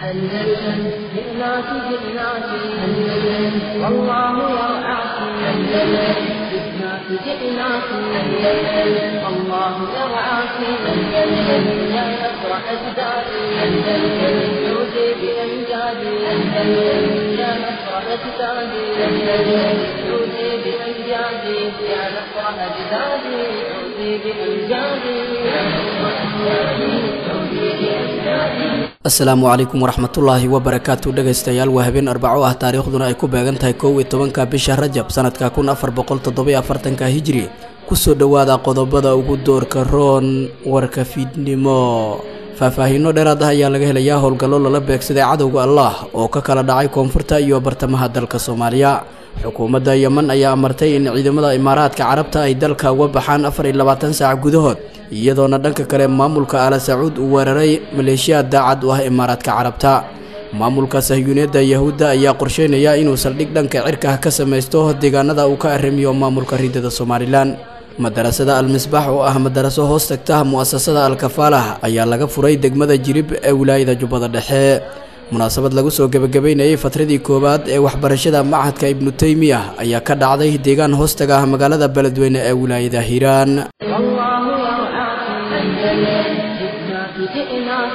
أندلسن جئناك جئناك أندلسن والله يرعاك أندلسن جئناك جئناك أندلسن والله يرعاك أندلسن يا نصر أجدادي أندلسن عودي بأمجادي أندلسن يا نصر أجدادي أندلسن عودي بأمجادي يا نصر أجدادي عودي بأمجادي يا نصر أجدادي عودي بأمجادي asalaamu calaykum waraxmatullaahi wabarakaatu dhegaystayaal waa habeen arbaco ah taariikhduna ay ku beegan tahay kow iyo tobanka bisha rajab sanadka kun afar boqol toddobiyo afartanka hijri kusoo dhowaada qodobada ugu doorka roon warka fiidnimo faahfaahiino dheeraad ah ayaa laga helayaa howlgallo lala beegsaday cadowga allah oo ka kala dhacay koonfurta iyo bartamaha dalka soomaaliya xukuumadda yeman ayaa amartay in ciidamada imaaraadka carabta ay dalka uga baxaan afar iyo labaatan saac gudahood iyadoona dhanka kale maamulka ala sacuud uu weeraray maleeshiyaad daacad u ah imaaraadka carabta maamulka sahyuuniyadda yahuudda ayaa qorsheynaya inuu saldhig dhanka cirka ka samaysto deegaanada uu ka arrimiyo maamulka ridada somalilan madarasada al-misbaax oo ah madaraso hoos tagta mu'asasada al-kafaalah ayaa laga furay degmada jirib ee wilaayada jubbada dhexe munaasabad lagu soo gebagabeynayay fatradii koowaad ee waxbarashada machadka ibnu teymiya ayaa ka dhacday deegaan hoostaga ah magaalada beledweyne ee wilaayada hiiraan جئناك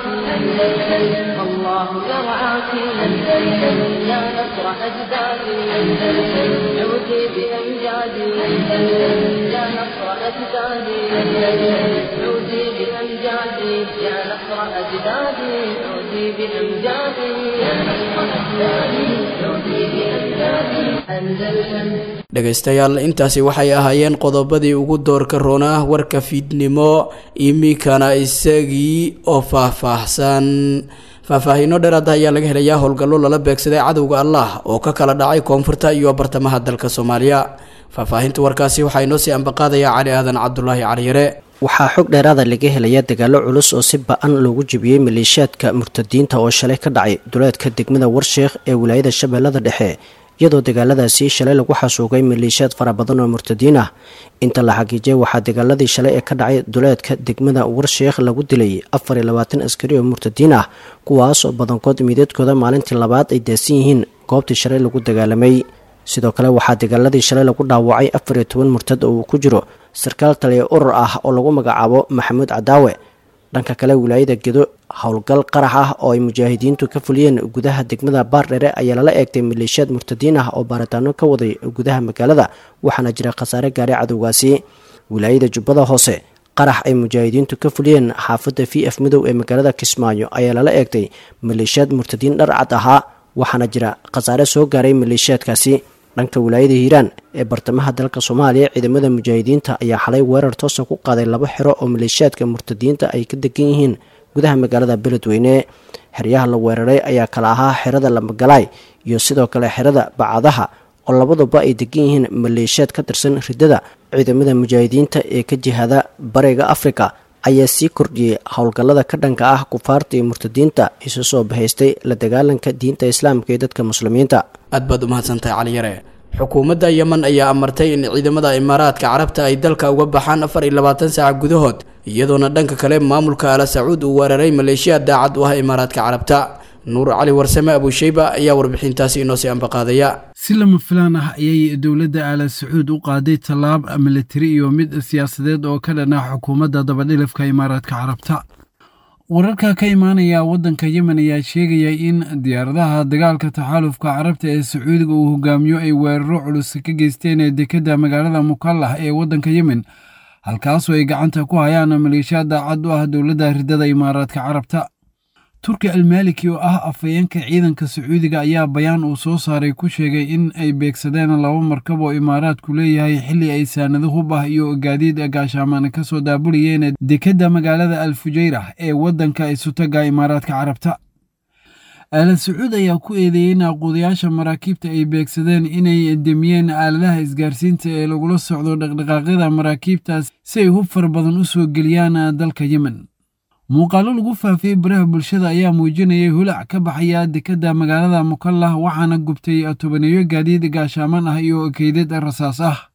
أندلسن والله يرعاك أندلسن يا نصر أجدادي أندلسن عودي بأمجادي أندلسن يا نصر أجدادي أندلسن عودي بأمجادي يا نصر أجدادي عودي بأمجادي يا نصر أجدادي عودي بأمجادي أندلسن dhegaystayaal intaasi waxay ahaayeen qodobadii ugu doorka roonaa warka fiidnimo iminkana isagii oo faahfaahsan faahfaahiino dheeraad ayaa laga helayaa howlgallo lala beegsaday cadowga allah oo ka kala dhacay koonfurta iyo bartamaha dalka soomaaliya faahfaahinta warkaasi waxaa inoo sii ambaqaadaya cali aadan cabdulaahi caliyare waxaa xog dheeraada laga helaya dagaalo culus oo si ba-an loogu jebiyey maleeshiyaadka murtadiinta oo shalay ka dhacay duleedka degmada warsheekh ee wilaayada shabeellada dhexe iyadoo dagaaladaasi shalay lagu xasuugay maleeshiyaad fara badan oo murtadiin ah inta la xagiijiyay waxaa dagaaladii shalay ee ka dhacay duleedka degmada warsheekh lagu dilay afar iyo labaatan askari oo murtadiin ah kuwaas oo badankood miideedkooda maalintii labaad ay daasan yihiin goobtii shalay lagu dagaalamay sidoo kale waxaa dagaaladii shalay lagu dhaawacay afar iyo toban murtad oo uu ku jiro sarkaal taliya urur ah oo lagu magacaabo maxamuud cadaawe dhanka kale wilaayada gedo howlgal qarax ah oo ay mujaahidiintu ka fuliyeen gudaha degmada baardhere ayaa lala eegtay maleeshiyaad murtadiin ah oo baaritaano ka waday gudaha magaalada waxaana jira khasaare gaaray cadowgaasi wilaayada jubbada hoose qarax ay mujaahidiintu ka fuliyeen xaafadda v f midow ee magaalada kismaayo ayaa lala eegtay maleeshiyaad murtadiin dhar cad ahaa waxaana jira khasaare soo gaaray maleeshiyaadkaasi dhanka wilaayada hiiraan ee bartamaha dalka soomaaliya ciidamada mujaahidiinta ayaa xalay weerar toosa ku qaaday laba xero oo maleeshiyaadka murtadiinta ay ka degan yihiin gudaha magaalada beledweyne xeryaha la weeraray ayaa kala ahaa xerada lamagalaay iyo sidoo kale xerada bacadaha oo labaduba ay degan yihiin maleeshiyaad ka tirsan ridada ciidamada mujaahidiinta ee ka jihada bariga afrika ayaa sii kordhiyey howlgallada ka dhanka ah kufaarta iyo murtadiinta isu soo bahaystay la dagaalanka diinta islaamka iyo dadka muslimiinta aad baad u mahadsantahay caliyare xukuumadda yeman ayaa amartay in ciidamada imaaraadka carabta ay dalka uga baxaan afar iyo labaatan saac gudahood iyadoona dhanka kale maamulka ala sacuud uu weeraray maleeshiya daacad u ah imaaraadka carabta nuur cali warsame abusheyba ayaa warbixintaasi inoo sii ambaqaadaya si lama filaan ah ayay dowladda aala sacuud u qaaday tallaab militari iyo mid siyaasadeed oo ka dhan ah xukuumadda dabadhilifka imaaraadka carabta wararka ka imaanaya waddanka yemen ayaa sheegaya in diyaaradaha dagaalka taxaalufka carabta ee sacuudiga uu hogaamiyo ay weeraro culus ka geysteen ee dekedda magaalada mukallah ee waddanka yemen halkaasoo ay gacanta ku hayaan maleeshiya daacad u ah dowladda ridada imaaraadka carabta turki almaliki oo ah afhayeenka ciidanka sacuudiga ayaa bayaan uu soo saaray ku sheegay in ay beegsadeen laba markab oo imaaraadku leeyahay xilli ay saanado hub ah iyo gaadiid gaashaamaan ka soo daabuliyeen dekedda magaalada al fujayrah ee waddanka isutaga imaaraadka carabta aala sacuud ayaa ku eedeeyey in aqoodayaasha maraakiibta ay beegsadeen inay demiyeen aaladaha isgaarsiinta ee lagula socdo dhaqdhaqaaqyada maraakiibtaas si ay hub fara badan u soo geliyaan dalka yemen muuqaallo lagu faafiyey baraha bulshada ayaa muujinayay hulac ka baxaya dekedda magaalada mukallah waxaana gubtay tobaneeyo gaadiid gaashaaman ah iyo keydad rasaas ah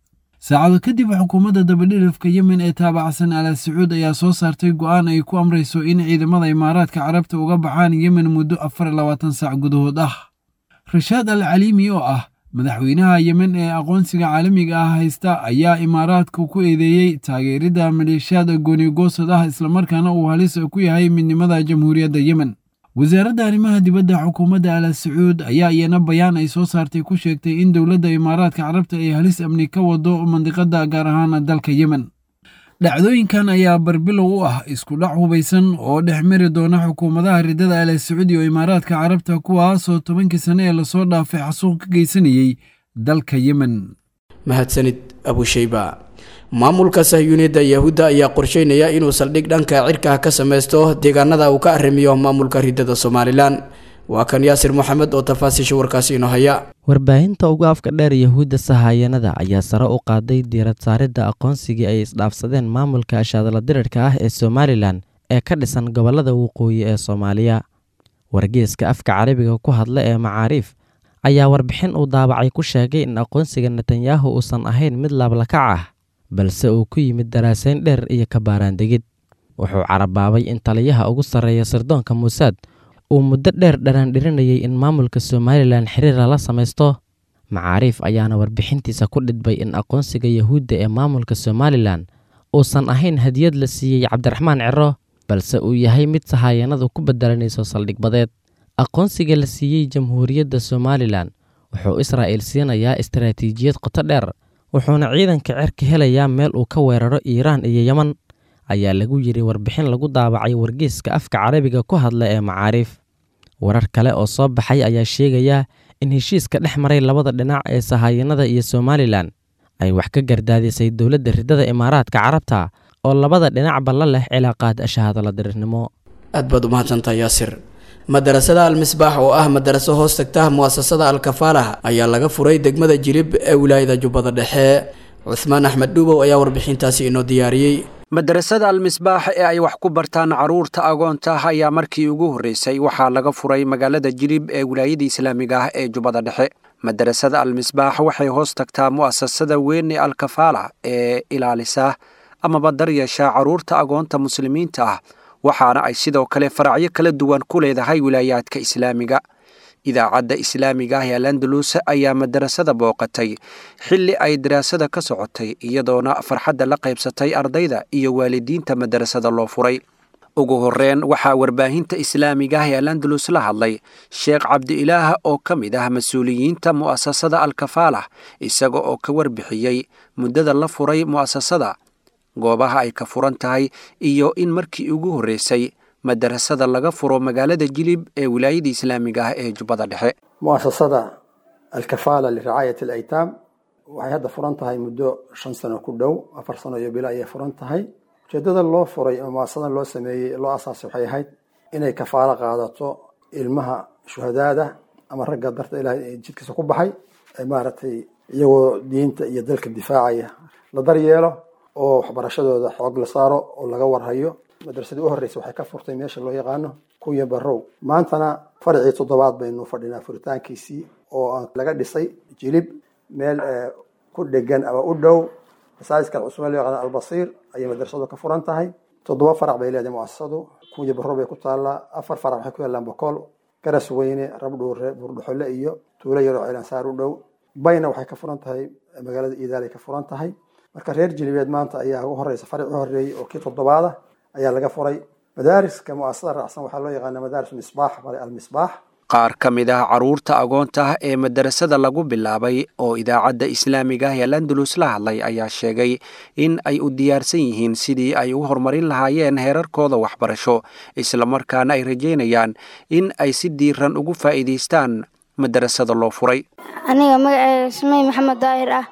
saacado kadib xukuumadda dabadhilifka yemen ee taabacsan ala sacuud ayaa soo saartay go'aan ay ku amrayso in ciidamada imaaraadka carabta uga baxaan yemen muddo afar iyo labaatan saac gudahood ah rashaad al caliimi oo ah madaxweynaha yemen ee aqoonsiga caalamiga ah haysta ayaa imaaraadka ku eedeeyey taageeridda maleeshiyaad goonigoosad ah islamarkaana uu halis ku yahay midnimada jamhuuriyadda yemen wasaaradda arrimaha dibadda xukuumadda ala sacuud ayaa iyana bayaan ay soo saartay ku sheegtay in dowladda imaaraadka carabta ay halis amni ka wado mandiqadda gaar ahaan dalka yemen dhacdooyinkan ayaa barbilow u ah isku dhac hubaysan oo dhex mari doona xukuumadaha riddada ala sacuud iyo imaaraadka carabta kuwaasoo tobankii sane ee lasoo dhaafay xasuuq ka geysanayey dalka yemen mahadsanid abushayba maamulka sahyuuniyadda yahuudda ayaa qorsheynaya inuu saldhig dhanka cirka ka sameysto deegaanada uu ka arrimiyo maamulka riddada somalilan waa kan yaasir moxamed oo tafaasiisha warkaasi inoo haya warbaahinta ugu afka dheer yahuudda sahaayanada ayaa sare u qaaday diirad saaridda aqoonsigii ay isdhaafsadeen maamulka ashaadala dirirka ah ee somalilan ee ka dhisan gobollada waqooyi ee soomaaliya wargeeska afka carabiga ku hadla ee macaariif ayaa warbixin uu daabacay ku sheegay in aqoonsiga netanyahu uusan ahayn mid laablakac ah balse uu ku yimid daraasayn dheer iyo kabaaraandegid wuxuu carabaabay in taliyaha ugu sarreeya sirdoonka muusaad uu muddo dheer dharaandhirinayay in maamulka somalilan xiriir lala samaysto macaariif ayaana warbixintiisa ku dhidbay in aqoonsiga yahuudda ee maamulka somalilan uusan ahayn hadiyad la siiyey cabdiraxmaan ciro balse uu yahay mid sahaayanadu ku bedelanayso saldhigbadeed aqoonsiga la siiyey jamhuuriyadda somalilan wuxuu israa'iil siinayaa istaraatiijiyad qoto dheer wuxuuna ciidanka cerka helayaa meel uu ka weeraro iiraan iyo yeman ayaa lagu yidhi warbixin lagu daabacay wargeeska afka carabiga ku hadla ee macaariif warar kale oo soo baxay ayaa sheegaya in heshiiska dhex maray labada dhinac ee sahaayanada iyo somalilan ay wax ka gardaadisay dowladda riddada imaaraadka carabta oo labada dhinacba la leh cilaaqaad ashahaadala dirirnimo aad baad u mahadsantaha yaasir madarasada almisbaax oo ah madaraso hoos tagta mu'asasada alkafaalah ayaa laga furay degmada jilib ee wilaayada jubbada dhexe cuhmaan axmed dhuubow ayaa warbixintaasi inoo diyaariyey madarasada almisbaax ee ay wax ku bartaan carruurta agoonta ah ayaa markii ugu horreysay waxaa laga furay magaalada jilib ee wilaayada islaamiga ah ee jubbada dhexe madarasada almisbaax waxay hoos tagtaa mu'asasada weyn ee alkafaala ee ilaalisa amaba daryeesha carruurta agoonta muslimiinta ah waxaana ay sidoo kale faracyo kala duwan ku leedahay wilaayaadka islaamiga idaacadda islaamiga ah ee alandalus ayaa madarasada booqatay xilli ay daraasada ka socotay iyadoona farxadda la qaybsatay ardayda iyo waalidiinta madarasada loo furay ugu horreyn waxaa warbaahinta islaamiga ah ee alandalus la hadlay sheekh cabdi-ilaah oo ka mid ah mas-uuliyiinta mu'asasada alkafaalah isaga oo ka warbixiyey muddada la furay mu'asasada goobaha ay ka furan tahay iyo in markii ugu horreysay madarasada laga furo magaalada jilib ee wilaayada islaamiga ah ee jubbada dhexe muasasada alkafaala liracaayat alaytaam waxay hadda furan tahay muddo shan sano ku dhow afar sano iyo bilo ayay furan tahay ujeedada loo furay oo muasasadan loo sameeyey loo asaasay waxay ahayd inay kafaalo qaadato ilmaha shuhadaada ama ragga darta ilahay jidkiisa ku baxay maaragtay iyagoo diinta iyo dalka difaacaya la daryeelo oo waxbarashadooda xoog la saaro oo laga warhayo madrasadii u horreysay waxay ka furtay meesha loo yaqaano kunya barow maantana farcii toddobaad baynu fadhinaa furitaankiisii oo laga dhisay jilib meel ku dhegan ama u dhow masaajiska cusman loo yaqaano albasiir ayay madrasadu ka furan tahay toddoba farac bay leedahay muasasadu kunya barow bay ku taallaa afar farac waxay ku yaallaan bokool garas weyne rabdhuure buurdhaxole iyo tuulo yaroo cilansaar u dhow bayna waxay ka furan tahay magaalada iidaalay ka furan tahay marka reer jilibeed maanta ayaa ugu horeysa faric u horeeyey oo kii toddobaada ayaa laga furay madaariska muasasada raacsan waxaa loo yaqaana madaaris misbaax bale almisbaax qaar ka mid ah carruurta agoonta ah ee madarasada lagu bilaabay oo idaacadda islaamiga ah ee landalus la hadlay ayaa sheegay in ay u diyaarsan yihiin sidii ay u horumarin lahaayeen heerarkooda waxbarasho islamarkaana ay rajeynayaan in ay si diiran ugu faa'iidaystaan madarasada loo furay aniga magaceeda sumey maxamed daahir ah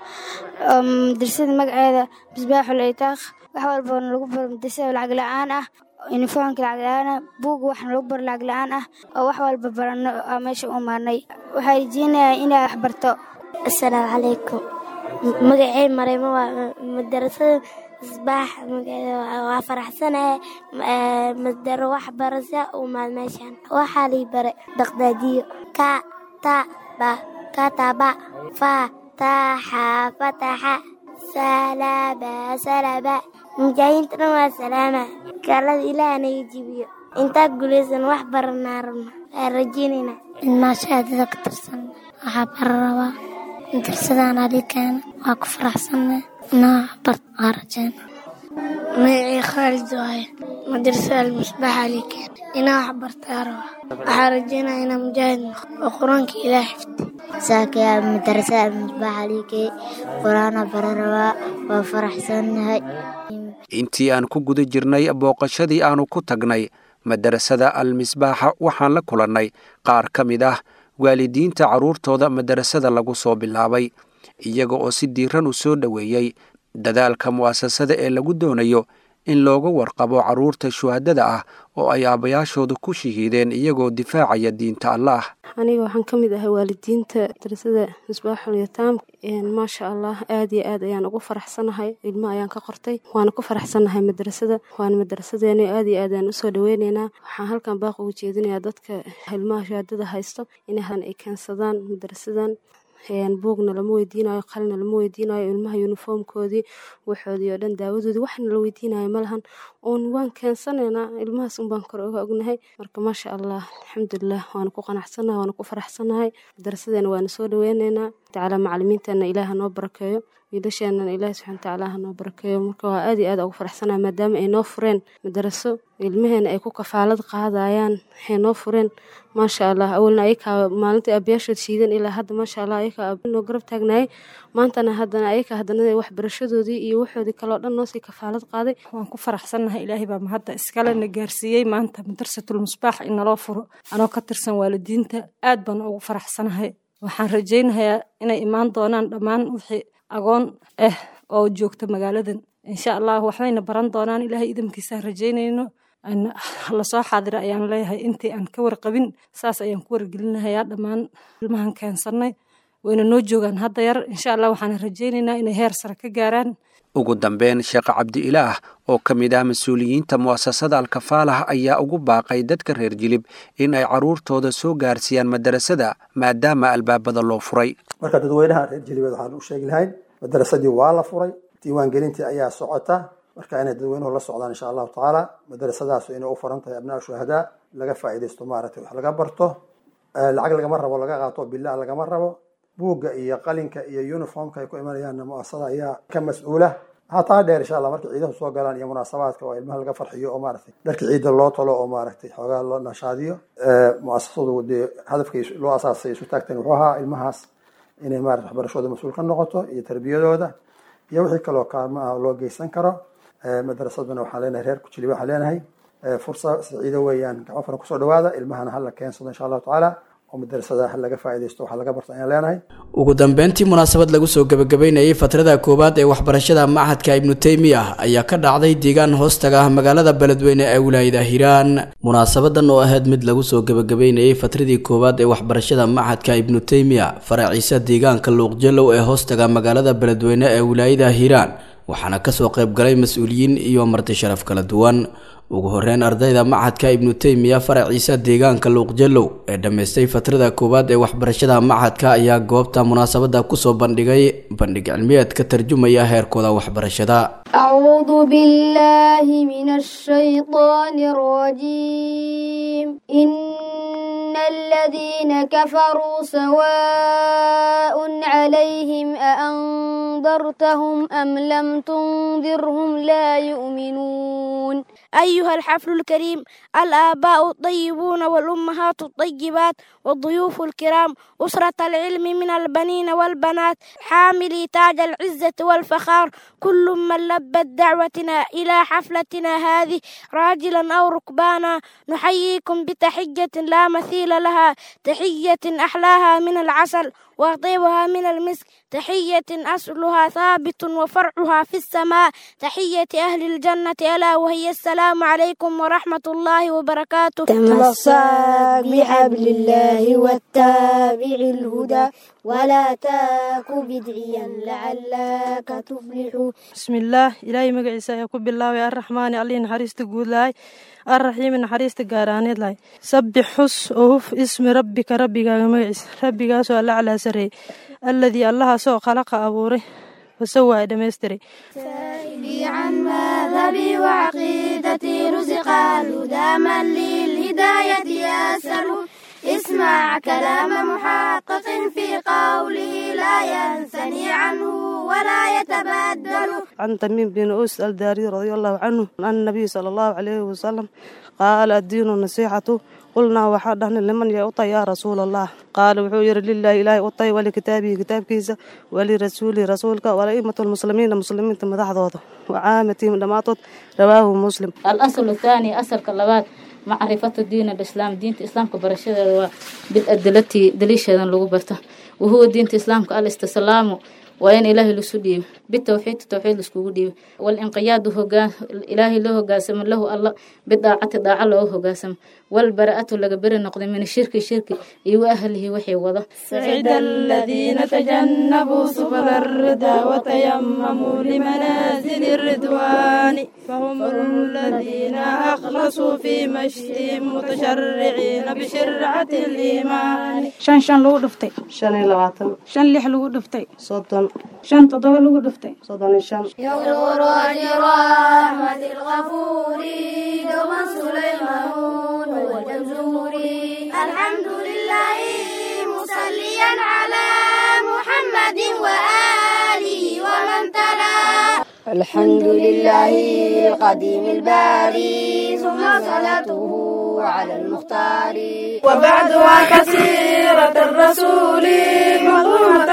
madrasada magaceeda misbaaxul itaaq wax walbana lagu baro madrasada lacag la-aan ah uniformka lacag la-aan ah buuga waxna lagu baro lacag la-aan ah oo wax walba barano aa meesha u maarnay waxaa rajeynayaa inaa wax barto asalaamu calaykum magacey mareymo waa madarasada misbaax waa faraxsanahay madaro waxbarasha u maad meeshan waxaa lii bare daqdaadiyo ka ta ba kataba fa taxa fataxa salaba salaba mujaahidiinta dhan waa salaama gaalada ilaah naga jibiyo intaa guulaysan wax baranaa rabna waa rajeynayna ilmaa shahaadada ka tirsan waxaa bara rabaa darsadaan adikeena waa ku faraxsanna inaa bart waa rajeyna magacii khaalid waaye madrasada almusbax alikeen inaa wax bartaa raba waxaa rajeynaya inaa mujaahid noqo oo qur-aanka ilaah xifdi saakaya madrasada almusbax alikee qur-aana bara rabaa waa faraxsannahay intii aan ku guda jirnay booqashadii aanu ku tagnay madarasada almisbaaxa waxaan la kulannay qaar ka mid ah waalidiinta carruurtooda madarasada lagu soo bilaabay iyaga oo si diiran u soo dhoweeyey dadaalka mu'asasada ee lagu doonayo in looga warqabo carruurta shuhadada ah oo ay aabbayaashooda ku shahiideen iyagoo difaacaya diinta allaah aniga waxaan ka mid ahay waalidiinta madrasada misbaaxul yataam maasha allah aad iyo aad ayaan ugu faraxsanahay ilmo ayaan ka qortay waana ku faraxsanahay madrasada waana madrasadeena aad iyo aad ayaan usoo dhaweyneynaa waxaan halkan baaq ugu jeedinayaa dadka ilmaha shahaadada haysto inahan ay keensadaan madrasadan buugna lama weydiinayo qalina lama weydiinayo ilmaha yuniformkoodii waxoodii oo dhan daawadoodii waxna la weydiinayo malahan uun waan keensanaynaa ilmahaas unbaan kore uga ognahay marka maasha allah alxamdulilah waana ku qanacsanahay waana ku faraxsanahay madarasadeena waana soo dhaweyneynaa tacaala macalimiintana ilaaha noo barakeeyo wiilasheenana ilaahi subxana watacaala ha noo barakeeyo marka waa aad iyo aad ugu faraxsanahay maadaama ay noo fureen madaraso ilmaheena ay ku kafaalad qaadayaan waxay noo fureen maasha allah awalna ayakaa maalintai aabayaashood shiidan ilaa hadda maasha allah ayakaa noo garab taagnaayay maantana haddana ayakaa haddana waxbarashadoodii iyo waxoodii kaleo dhan noosii kafaalad qaaday waan ku faraxsannahay ilaahay baa mahadda iskalena gaarsiiyey maanta madarsatul musbaax in naloo furo anoo ka tirsan waalidiinta aad baan ugu faraxsanahay waxaan rajaynayaa inay imaan doonaan dhammaan wixii agoon ah oo joogta magaaladan insha allah waxbayna baran doonaan ilaahay idamkiisaan rajaynayno lasoo xaadira ayaan leeyahay intii aan ka warqabin saas ayaan ku wargelinahayaa dhammaan ilmahan keensannay wayna noo joogaan hadda yar insha allah waxaan rajaynaynaa inay heer sare ka gaaraan ugu dambeyn sheekh cabdi ilaah oo ka mid ah mas-uuliyiinta mu'asasada alkafaalah ayaa ugu baaqay dadka reer jilib in ay carruurtooda soo gaarsiiyaan madarasada maadaama albaabada loo furay marka dadweynaha reer jilibeed waxaan u sheegi lahayn madarasadii waa la furay diiwaangelintii ayaa socota marka inay dadweynuhu la socdaan insha allahu tacaala madarasadaas inay u furan tahay abnaa shuhadaa laga faa'iidaysto maaragtay wax laga barto lacag lagama rabo laga qaato bilaa lagama rabo buugga iyo qalinka iyo uniformka ay ku imanayaanna muasasada ayaa ka mas-uula waxaa taa dheer insha allah marka ciidahu soo galaan iyo munaasabaadka oo ilmaha laga farxiyo oo maaragtay dharka ciidda loo talo oo maaragtay xoogaa loo nashaadiyo muasasadu dee hadafkay loo asaasay isu taagtan wuxuu ahaa ilmahaas inay maarata waxbarashooda mas-uul ka noqoto iyo tarbiyadooda iyo wixii kaloo kaalmo ah loo geysan karo madarasaduna waxaan leenahay reer kujiliba waxaan leenahay fursa siciido weeyaan gacmo furan kusoo dhawaada ilmahana hala keensado insha allahu tacaala oo madarasada ha laga faa'iidaysto waxaa laga barto ayaan leenahay ugu dambeyntii munaasabad lagu soo gebagabeynayay fatrada koowaad ee waxbarashada machadka ibnu teymiya ayaa ka dhacday deegaan hoostaga ah magaalada beledweyne ee wilaayada hiiraan munaasabadan oo ahayd mid lagu soo gebagabeynayay fatradii koowaad ee waxbarashada machadka ibnu teymiya faraciisa deegaanka luuqjelow ee hoostaga magaalada beledweyne ee wilaayada hiiraan waxaana kasoo qayb galay mas-uuliyiin iyo marti sharaf kala duwan ugu horeyn ardayda machadka ibnu teymiya faraciisa deegaanka luuqjelow ee dhammaystay fatrada koowaad ee waxbarashada machadka ayaa goobta munaasabada kusoo bandhigay bandhig cilmiyeed ka tarjumaya heerkooda waxbarashada أعوذ بالله من الشيطان الرجيم إن الذين كفروا سواء عليهم أأنذرتهم أم لم تنذرهم لا يؤمنون أيها الحفل الكريم الآباء الطيبون والأمهات الطيبات والضيوف الكرام أسرة العلم من البنين والبنات حاملي تاج العزة والفخار كل من لبت دعوتنا إلى حفلتنا هذه راجلا أو ركبانا نحييكم بتحية لا مثيل لها تحية أحلاها من العسل وطيبها من المسك تحية أصلها ثابت وفرعها في السماء تحية أهل الجنة ألا وهي السلام عليكم ورحمة الله وبركاته تمسك بحبل الله واتبع الهدى ولا تاك بدعيا لعلك تفلح بسم الله إلهي مقعيسا يكون بالله الرحمن علي نحريست قول لاي الرحيم نحريست قارانيد لاي سبح حس أوف اسم ربك ربك مقعيس ربك سؤال على سري الذي الله سوء خلق أبوري فسوى دمستري سائلي عن مذهبي وعقيدتي رزق الهدى من للهداية يسأل اسمع كلام محقق في قوله لا ينثني عنه ولا يتبدل عن تميم بن أوس الداري رضي الله عنه عن النبي صلى الله عليه وسلم قال الدين النصيحة قلنا وحدهن لمن يعطى يا رسول الله قال وحير لله إله أطي ولكتابه كتاب كيسة ولرسوله رسولك ولأئمة المسلمين المسلمين تمدحضوض وعامتهم دماطت رواه مسلم الأصل الثاني أصل كاللبات معرفة الدين الإسلام دين الإسلام كبرشة بالأدلة دليشة لغو برته وهو دين الإسلام الاستسلام وين إلهي لسودي بالتوحيد التوحيد لسكو دي والانقياد هو إلهي له قاسم له الله بالطاعة داعة له قاسم والبراءة لقبر النقد من الشرك الشرك يو أهله وحي وضع سعد الذين تجنبوا سبل الردى وتيمموا لمنازل الردوان فهم الذين أخلصوا في مشيهم متشرعين بشرعة الإيمان shan shan lagu dhuftay shan iyo labaatan shan lix lagu dhuftay soddon shan toddoba lagu dhuftay soddon iyo shan يغدر أجر رحمة الغفور دوما سليمان والجمزوري الحمد لله مصليا على محمد وآله ومن تلا الحمد لله القديم الباري ثم صلاته على المختار وبعدها كثيرة الرسول مظلومة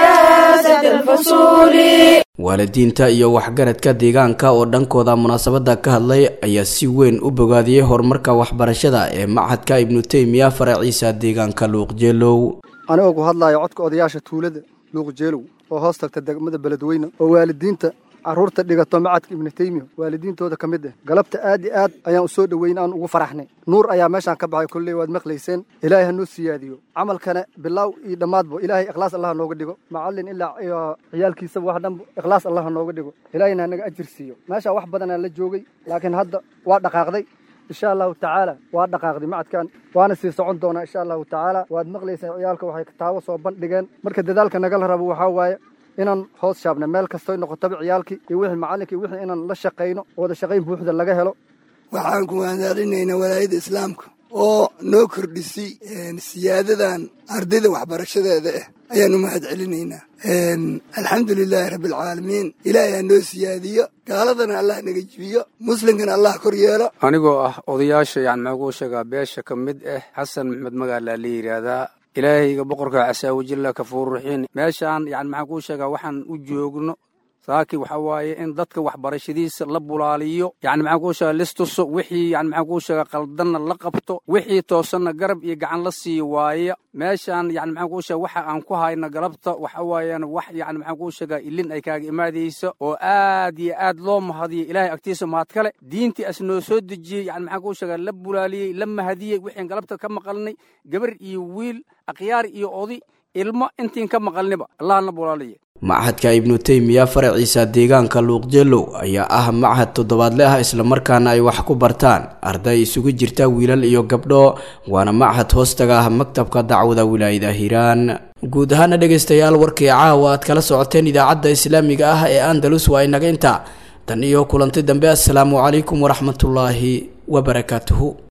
مجازة الفصول waalidiinta iyo waxgaradka deegaanka oo dhankooda munaasabada ka hadlay ayaa si weyn u bogaadiyey horumarka waxbarashada ee machadka ibnu teymiya faraciisa deegaanka luuqjeelow anigoo ku hadlaya codka odayaasha tuulada luuqjeelow oo hoos tagta degmada beledweyne oo waalidiinta carruurta dhigato macadka ibnu teymiya waalidiintooda ka mid ah galabta aad iyo aad ayaan u soo dhoweyn aan ugu faraxnay nuur ayaa meeshaan ka baxay kolley waad maqlayseen ilaahay ha noo siyaadiyo camalkana bilaaw iyo dhammaadba ilaahay ikhlaas allah nooga dhigo macallin ilaa iyo ciyaalkiisaba wax dhanba ikhlaas allah nooga dhigo ilaahayna hanaga ajir siiyo meeshaa wax badanaa la joogay laakiin hadda waa dhaqaaqday insha allahu tacaala waa dhaqaaqday macadkan waana sii socon doonaa insha allahu tacaala waad maqlayseen ciyaalka waxay kitaabo soo bandhigeen marka dadaalka nagala rabo waxaa waaye inaan hoos shaabna meel kastoy noqotaba ciyaalkii iyo wixii macallinkii wixii inaan la shaqayno wada shaqayn buuxda laga helo waxaan ku wadaarinaynaa walaayadda islaamka oo noo kordhisay siyaadadan ardayda waxbarashadeeda ah ayaan u mahad celinaynaa alxamdu lilaahi rabbialcaalamiin ilaahay ha noo siyaadiyo gaaladana allah naga jibiyo muslimkana allah kor yeelo anigoo ah odayaasha yani maxaa kuu sheegaa beesha ka mid ah xasan maxmed magaalaa la yidhaahdaa ilaahayga boqorka casaawajilla kafuurruxiin meeshaan yani maxaan kuu sheegaa waxaan u joogno saaki waxa waaye in dadka waxbarashadiisa la bulaaliyo yani maxaan kuu sheegaa listuso wixii yani maxaan kuu sheegaa qaldanna la qabto wixii toosanna garab iyo gacan la siiyo waaye meeshaan yani maxaan kuu sheega waxa aan ku hayna galabta waxa waayaan wax yani maxaan kuu sheegaa ilin ay kaaga imaadayso oo aad iyo aad loo mahadiyo ilaahay agtiisa mahad kale diintii as noo soo dejiyey yani maxaan kuu sheegaa la bulaaliyey la mahadiyey wixiin galabta ka maqalnay gabar iyo wiil akhyaar iyo odi ilmo intiin ka maqalniba allahna bulaaliye machadka ibnu teymiya faraciisa deegaanka luuqjeelow ayaa ah machad toddobaadle ah islamarkaana ay wax ku bartaan arday isugu jirta wiilal iyo gabdho waana machad hoostaga ah maktabka dacwada wilaayada hiiraan guud ahaana dhegaystayaal warkii caawa aad kala socoteen idaacadda islaamiga ah ee andalus waa inaga inta tan iyo kulanti dambe assalaamu calaykum waraxmatullaahi wabarakaatuhu